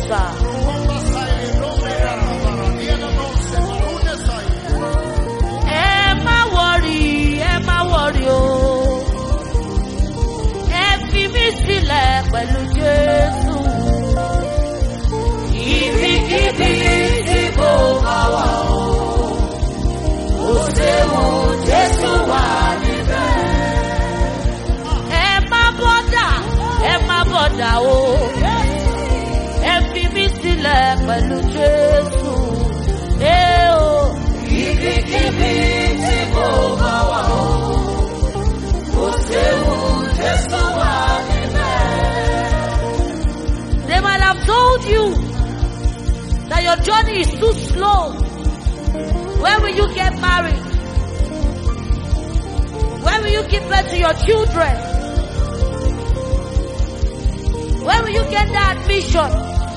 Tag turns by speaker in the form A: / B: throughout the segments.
A: sà. ẹ má wọrí ẹ má wọrí o ẹ fi mí sílẹ̀ pẹ̀lú jésù. ibikíbi tí kò bá wà o kò séwu jésù wà níbẹ̀. ẹ má bọ́dà ẹ má bọ́dà o ẹ fi mí sílẹ̀ pẹ̀lú jésù. ẹ o ibikíbi tí kò bá wà o kò séwu jésù wà níbẹ̀. They might have told you that your journey is too slow. When will you get married? When will you give birth to your children? When will you get that admission?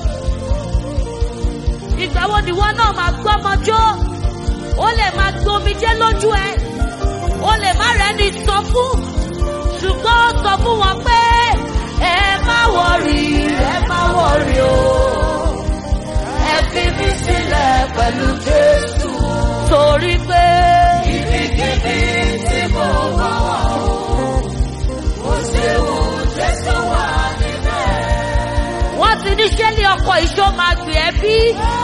A: Ìgbà wo ni wọn náà máa gbọ́ ọmọjọ́? Ó lè máa gbomijé lójú ẹ. Ó lè má rẹ̀ ní sọ fún. Ṣùgbọ́n ó sọ fún wọn pé ẹ má wọrí, ẹ má wọrí o. Ẹ fi mí sílẹ̀ pẹ̀lú Jésù. Torí pé ibikíbi tí mo bá wà o, kò séwu Jésù wà níbẹ̀. Wọ́n ti ní ṣé ní ọkọ̀ ìṣó máa gbé ẹ bí?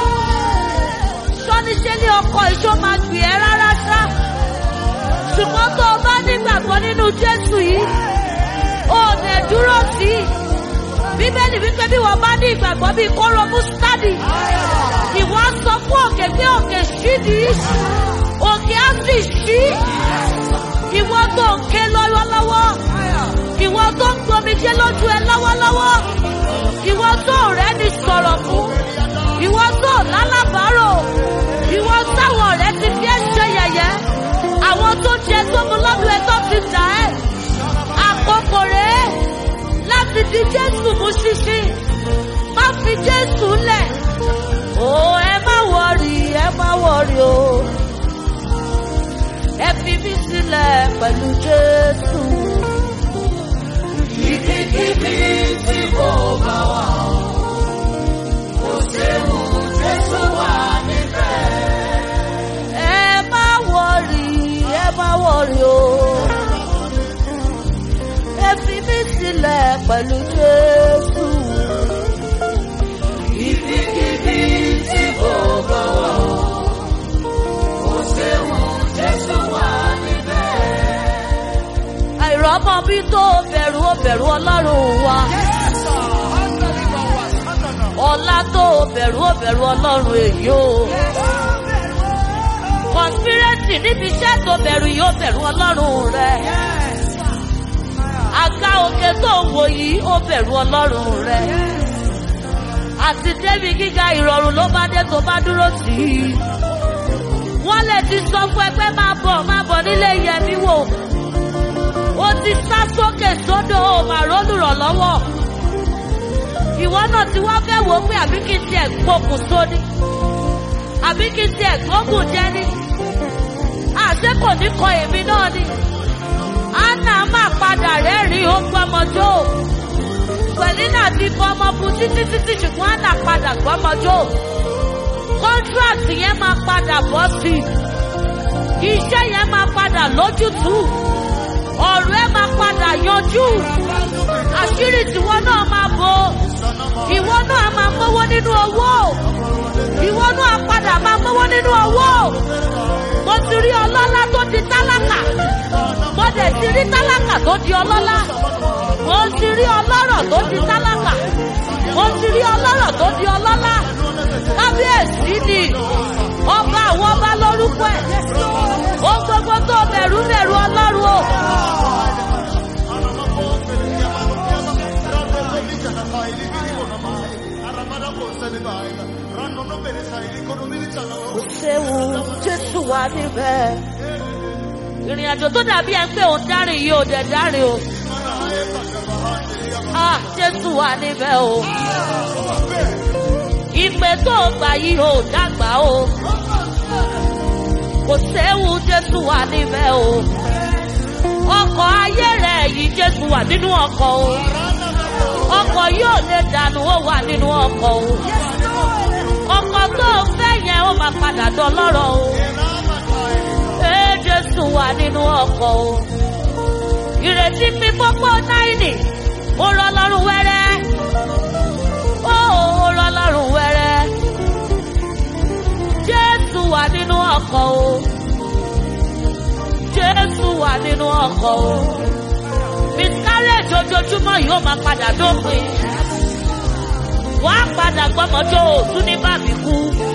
A: Sọ́ni ṣé ní ọkọ̀ ìṣó máa gbé ẹ rárá ṣá? Ṣùgbọ́n tó o bá nígbàgbọ́ nínú Jésù yìí, o ò dẹ̀ dúró sí i. Bíbélì wípé bí wọ́n bá ní ìgbàgbọ́ bíi kóró mustadi, ìwọ á sọ fún òkè pé òkè ṣídìí, òkè á sì ṣí. Ìwọ tó ń ké lọ́wọ́lọ́wọ́, ìwọ tó ń gbomijé lójú ẹ lọ́wọ́lọ́wọ́, ìwọ tó rẹ́ ni sọ̀rọ̀ fún, ìwọ tó lálàbárò, ìwọ táwọn ọ̀rẹ́ ti fi ẹ́ ṣe yẹ̀yẹ́, àwọn tó jẹ tó mu lọ́dún ẹ tó ti dà ẹ́. Àkókò rèé láti di Jésù mú ṣíṣí. Má fi Jésù lẹ̀. Ó ẹ má wọrí, ẹ má wọrí o. Ẹ fi mí sílẹ̀ pẹ̀lú Jésù. Ibikíbi tí mo bá wà o, kò séwu Jésù wà níbẹ̀. Ẹ má wọrí, ẹ má wọrí o ẹ fi mí sílẹ̀ pẹ̀lú Jésù. Ibikíbi tí kò bá wà ó, kò séwu Jésù wà níbẹ̀. Àìrọ́mọ bí tó bẹ̀rù ó bẹ̀rù Ọlọ́run wa. Ọlá tó bẹ̀rù ó bẹ̀rù Ọlọ́run èyí o. Kọ̀nspírẹ́sì níbi iṣẹ́ tó bẹ̀rù yóò bẹ̀rù Ọlọ́run rẹ̀ àga òkè tó ń wò yìí ó bẹ̀rù ọlọ́run rẹ̀. àti débi gíga ìrọ̀rùn ló bá dé tó bá dúró sí i. wọ́n lè ti sọ fún ẹ pé máa bọ̀ máa bọ̀ nílé yẹmi wò. ó ti sá sókè sódò ó máa rólùrànlọ́wọ́. ìwọ náà ti wá fẹ́ wò ó pé àbí kí n tiẹ̀ gbókùn sóní. àbí kí n tiẹ̀ gbókùn jẹ́ ní. àṣé kò ní kọ èmi náà ni. Anna máa padà rẹ́rìn-ín ó gbọ́mọjó. Pẹ̀línà ti fọmọ fún títí títí ṣùgbọ́n Anna padà gbọ́mọjó. Kọ́ńtíráàtì yẹn máa padà bọ́ sí i. Iṣẹ́ yẹn máa padà lójútùú. Ọ̀rọ̀ ẹ máa padà yanjú. Àṣírí tiwọn náà máa bo. Ìwọ náà máa mówó nínú owó. Ìwọ náà padà máa mówó nínú owó. Mo ti rí ọlọ́lá tó di tálákà mo dẹ̀ ti rí tálákà tó di ọlọ́lá mo ti rí ọlọ́rọ̀ tó di tálákà mo ti rí ọlọ́rọ̀ tó di ọlọ́lá kábíyèsí ni ọba àwọn ọba lórúkọ ẹ̀ ó gbogbo tó bẹ̀rù bẹ̀rù ọlọ́run o. kò séwu jésù wà níbẹ̀ ìrìn àjò tó dàbí ẹ pé òun dárìn yìí ò dẹ̀ dárìn o. Ah, Jésù wà níbẹ̀ o. Ìpè tó gbà yìí ò dàgbà o. Kò séwu Jésù wà níbẹ̀ o. Ọkọ̀ ayé rẹ̀ yìí Jésù wà nínú ọkọ̀ o. ọkọ̀ yóò lè dànù ó wà nínú ọkọ̀ o ọkọ̀ tó o fẹ́ yẹn ó máa padà dọlọ́rọ̀ o ee jésù wà nínú ọkọ̀ o ìrètí mi pópó náírì ó rọ lọ́rùn wẹ́rẹ́ ó ó rọ lọ́rùn wẹ́rẹ́ jésù wà nínú ọkọ̀ o jésù wà nínú ọkọ̀ o miscarriage ojoojúmọ́ yìí ó máa padà dópin wà á padà gbọ́mọjọ́ òtún ní bàbí kú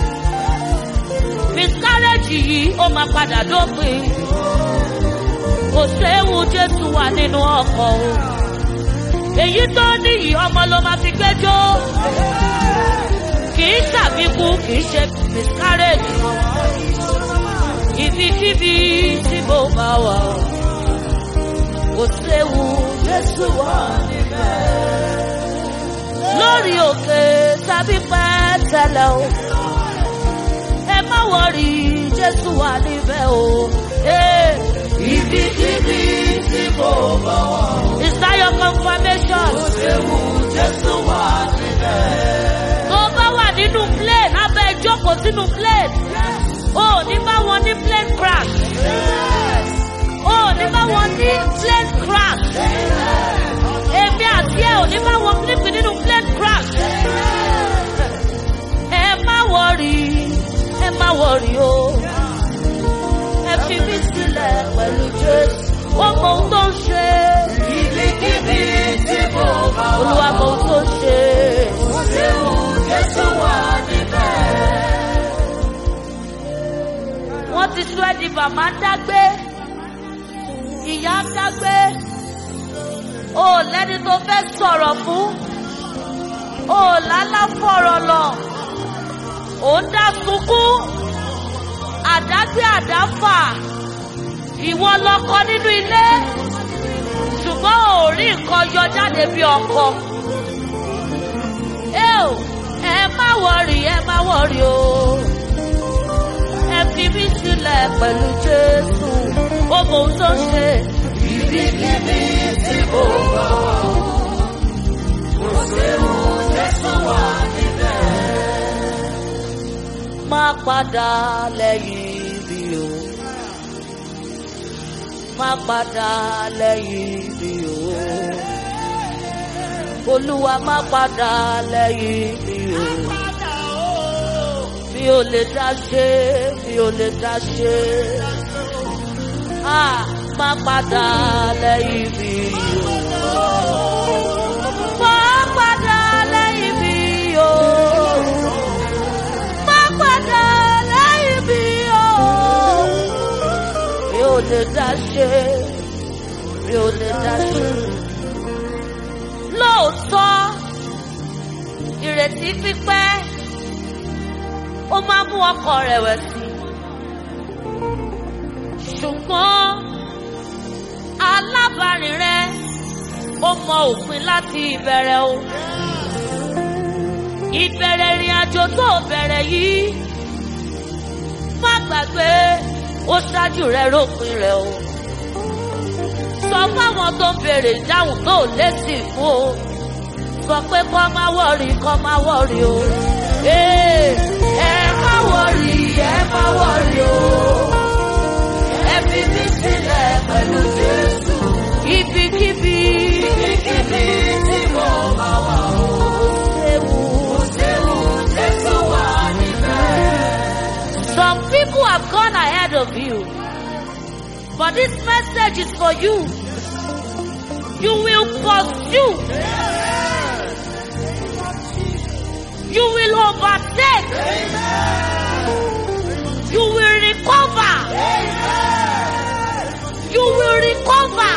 A: miscarriage yìí ó máa padà dópin kò séwu jésù wà nínú ọkọ̀ o èyí tó níyì ọmọ ló máa fi gbẹ́jọ́ kì í ṣàbíkú kì í ṣe miscarriage ibikíbi tí mo bá wà o kò séwu jésù wà níbẹ̀ lórí òkè tàbí pẹ́tẹ́lẹ̀ o ẹ má wọrí jésù wà níbẹ̀ o. Hey.
B: Ibikíbi tí mo bá wà ó.
A: Is that your confirmation?
B: Kò séwu Jésù wà níbẹ̀.
A: Tó bá wà nínú plane, abẹ́ ìjókòó sínú plane. O ò ní bá wọn ní plane crash. O ò ní bá wọn ní plane crash. Èmi àti ẹ̀ ò ní bá wọn nípìn nínú plane crash. Ẹ má wọrí, ẹ má wọrí o. Ẹ fi mí sílẹ̀ pẹ̀lú Jésù. Ó mọ ohun tó ń ṣe.
B: Ibikíbi tí mo bá wà
A: Olúwa mọ ohun tó ń ṣe.
B: Kò séwu Jésù wà níbẹ̀.
A: wọ́n ti sọ ẹ́ di màmá dágbé ìyá dágbé o ò lẹ́ni tó fẹ́ sọ̀rọ̀ fún o ò lálá fọ̀rọ̀ lọ ò ń dá sunkún àdágbé àdáfà ìwọ lọkọ nínú ilé ṣùgbọ́n ò rí nǹkan yọ jáde bí ọkọ ẹ ò ẹ má wọrí ẹ má wọrí o ẹ fi mí sílẹ̀ pẹ̀lú jésù ó mọ ohun tó ń ṣe.
B: Ibikíbi tí mo bá wà ó. Kò séwu Jésù wà níbẹ̀.
A: má padà lẹ́yìn mi o má padà lẹ́yìn mi o olúwa má padà lẹ́yìn mi o mi ò lè dá ṣe mi ò lè dá ṣe ah má padà lẹ́yìn mi o má padà lẹ́yìn mi o má padà lẹ́yìn mi o. Mi ò lè dá ṣe, mi ò lè dá ṣe. Lóòótọ́, ìrètí pípẹ́, ó máa mú ọkàn rẹ̀wẹ̀sì. Ṣùgbọ́n alábàárìn rẹ, ó mọ òpin láti ìbẹ̀rẹ̀ o ìbẹ̀rẹ̀ ìrìn àjò tó bẹ̀rẹ̀ yìí má gbàgbé ó ṣáájú rẹ rópin rẹ o sọ fáwọn tó ń béèrè ìdáhùn tó lésì fún o sọ pé kọ́ má wọ̀rì kọ́ má wọ̀rì o Ee, ẹ má wọ̀rì ẹ má wọ̀rì o ẹ fi mí sílẹ̀ pẹ̀lú Jésù ibikíbi
B: Ibikíbi tí mo bá wà ó.
A: ewu.
B: Kò séwu Jésù wà níbẹ̀.
A: Some people have gone ahead of you. But this message is for you. You will pursue. You will overtake. You will recover. You will recover.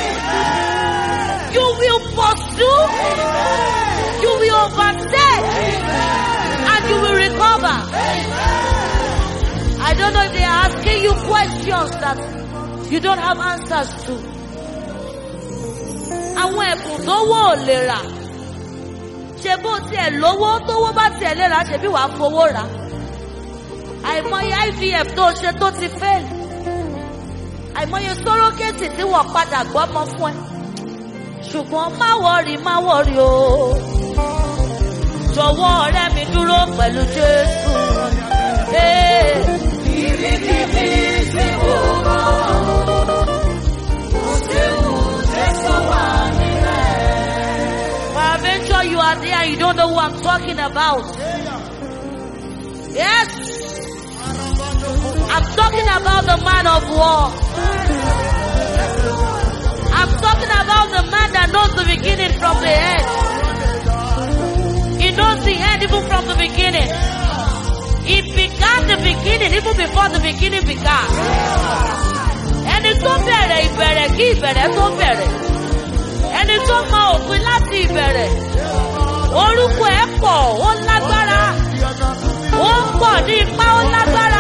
A: You will pursue. You will overtake. And you will recover. I don't know if they are asking you questions that you don't have answers to. Àwọn ẹ̀bùn tó wò ò lè rà. Ṣé bó tiẹ̀ lówó tówó bá tiẹ̀ lè rà ṣe bí wàá fowó rà? Àìmọye IVF tó ṣe tó ti fail. Àìmọye sórókèsì tí wọ́n padà gbọ́mọ fún ẹ. ṣùgbọ́n má wọrí má wọrí o jọ̀wọ́ ọ̀rẹ́ mi dúró pẹ̀lú jésù. Ee,
B: Ibikíbi tí mo bá wà, kò séwu Jésù wà níbẹ̀.
A: Peradventure you are there, you don't know who I'm talking about. Yes, I'm talking about the man of war. I'm talking about the man that knows the beginning from the end. He knows the end even from the beginning. He began the beginning even before the beginning began. Ẹni tó bẹ̀rẹ̀ ìbẹ̀rẹ̀ kí ìbẹ̀rẹ̀ tó bẹ̀rẹ̀. Ẹni tó mọ òpin láti ìbẹ̀rẹ̀. Orúkọ ẹ̀ pọ̀, ó lágbára. Ó pọ̀ ní ipá, ó lágbára.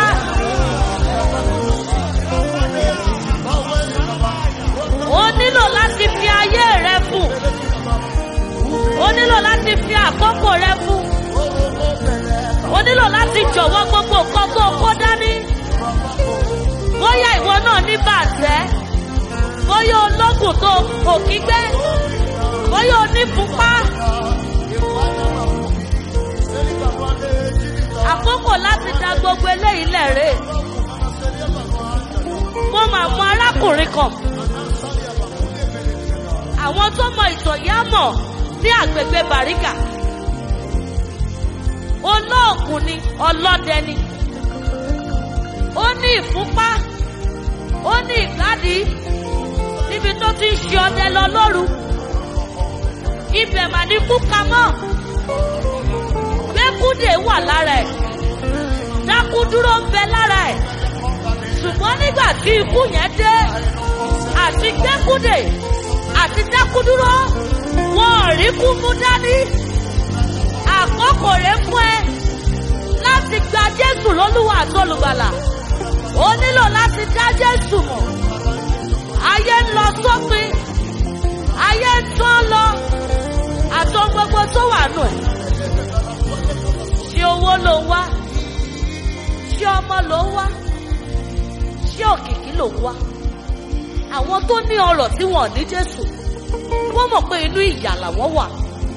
A: Ó nílò láti fi ayé rẹ fún. Ó nílò láti fi àkókò rẹ fún. Ó nílò láti jọ̀wọ́ gbogbo nǹkan tó kó dání. Bóyá ìwọ náà ní bàtẹ́. Bóyá ológun tó òkí gbé. Bóyá onífúnpá. Àkókò láti da gbogbo eléyìí lẹ̀rẹ̀. Mo máa mọ arákùnrin kan. Àwọn tó mọ ìtàn yá mọ̀ ní àgbègbè Bàríkà. Olóògùn ni ọlọ́dẹ ni. Ó ní ìfúnpá. Ó ní ìgbádìí. Níbi tó ti ń ṣe ọdẹ lọ lóru. Ibẹ̀ mà ní kúka mọ́. Gbẹ́kúdè wà lára ẹ̀. Dákúdúró ń bẹ lára ẹ̀. Ṣùgbọ́n nígbà tí ikú yẹn dé, àti gbẹ́kúdè àti dákúdúró, wọn ò rí kú mú dání. Àkókò rẹ̀ fún ẹ láti gba Jésù lólúwa àti olùgbàlà. Ó nílò láti dá Jésù mọ̀. Ayé ń lọ sópin. Ayé ń tán lọ. Àti ohun gbogbo tó wà nù ẹ̀. Ṣé owó ló ń wá? Ṣé ọmọ ló ń wá? Ṣé òkìkí ló ń wá? Àwọn tó ní ọrọ̀ tí wọ́n ní Jésù. Wọ́n mọ̀ pé inú ìyà làwọn wà.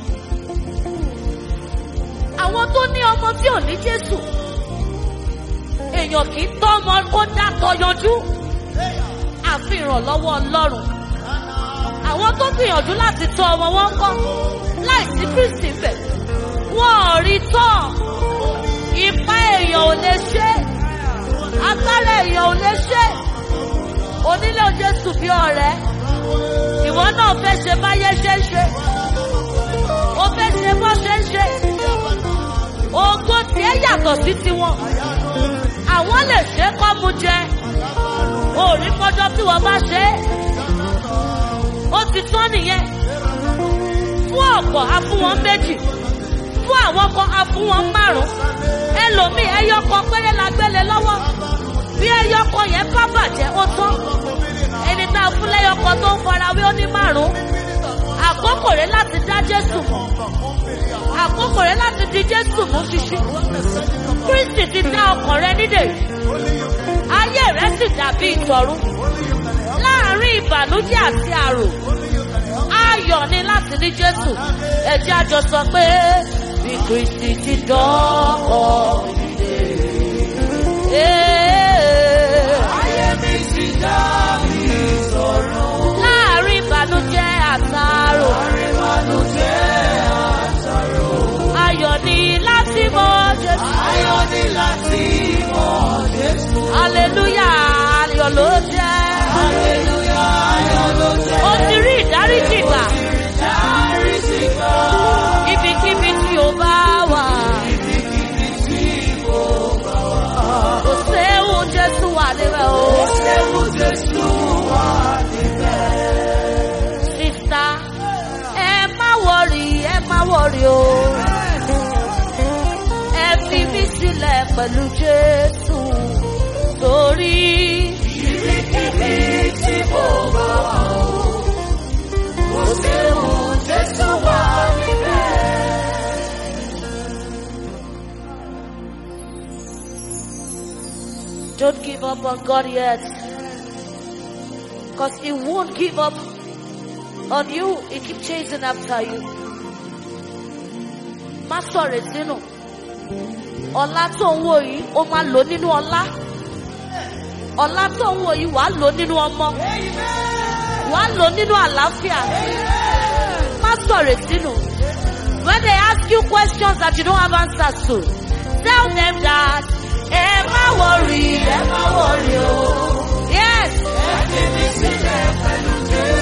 A: Àwọn tó ní ọmọ tí ò ní Jésù. Èèyàn kì í tọ́ ọmọ kó dátọ yanjú. Àfi ìrànlọ́wọ́ Ọlọ́run. Àwọn tó gbìyànjú láti tọ́ ọmọ wọn kọ́ láìsí Kristi bẹ̀. Wọ́n ò rí tọ́. Ipá èèyàn ò lè ṣe. Agbára èèyàn ò lè ṣe. Onílé Jésù bí ọ̀rẹ́. Ìwọ náà fẹ́ ṣe báyé ṣe ń ṣe. O fẹ́ ṣe bọ́ ṣe ń ṣe. Ògo tiẹ̀ yàtọ̀ sí tiwọn. Àwọn lè ṣe é kọ́ mu jẹ. Òrí kọjọ́ tí wọ́n bá ṣe é. Ó ti tán nìyẹn. Fún ọ̀pọ̀ a fún wọn méjì. Fún àwọn kan a fún wọn márùn-ún. Ẹlòmíì ẹyọ kan péré la gbélé lọ́wọ́. Bí ẹyọ kan yẹn bá bàjẹ́ ó tán. Ẹni tá a fún lẹ́yọ kan tó ń farawé ó ní márùn-ún. Àkókò rẹ̀ láti dá Jésù mọ̀. Àkókò rẹ̀ láti di Jésù mú ṣíṣí. Kristi ti dá ọkàn rẹ nídè. Ayé rẹ̀ sì dàbí ìtọ̀run. Láàárín ìbànújẹ́ àti àrò. Ayọ̀ ni láti ní Jésù. Ẹ jẹ́ a jọ sọ pé bí Kristi ti dọ́kọ̀ nídè.
B: Ayé mi ti dàbí ìṣòro.
A: Láàárín ìbànújẹ́ àtàrò.
B: Ìbànújẹ́ àtàrò.
A: Ayọ̀ ni láti mọ Jésù.
B: Ayọ̀ ni láti mọ̀ Jésù.
A: Hallelujah, ayọ̀ ló jẹ́.
B: Hallelujah, ayọ̀ ló jẹ́.
A: O ti rí ìdáríjì gbà.
B: Dáríjì gbà.
A: Ibikíbi tí o bá wà.
B: Ibikíbi tí mo bá wà.
A: Kò séwu Jésù wà níbẹ̀ o.
B: Ṣéwù Jésù wà níbẹ̀.
A: Sista, ẹ má wọrí, ẹ má wọrí o. Ẹ fi mí sílẹ̀ pẹ̀lú Jésù. Torí
B: Ibikíbi tí mo bá wà o. Kò séwu Jésù wà níbẹ̀.
A: don't give up on God yet. Because He won't give up on you, he keep chasing after you. Má sọ̀rọ̀ sínú. Ọlá tó ń wò yìí, ó máa lò nínú ọlá. Ọlá tó ń wò yìí, wàá lò nínú ọmọ. Wàá lò nínú àlàáfíà. Má sọ̀rọ̀ sínú. When they ask you questions that you don't have answers to, tell them that ẹ má worry, ẹ má worry o. Yes.
B: Ẹni mi sílẹ̀ pẹ̀lú Jésù.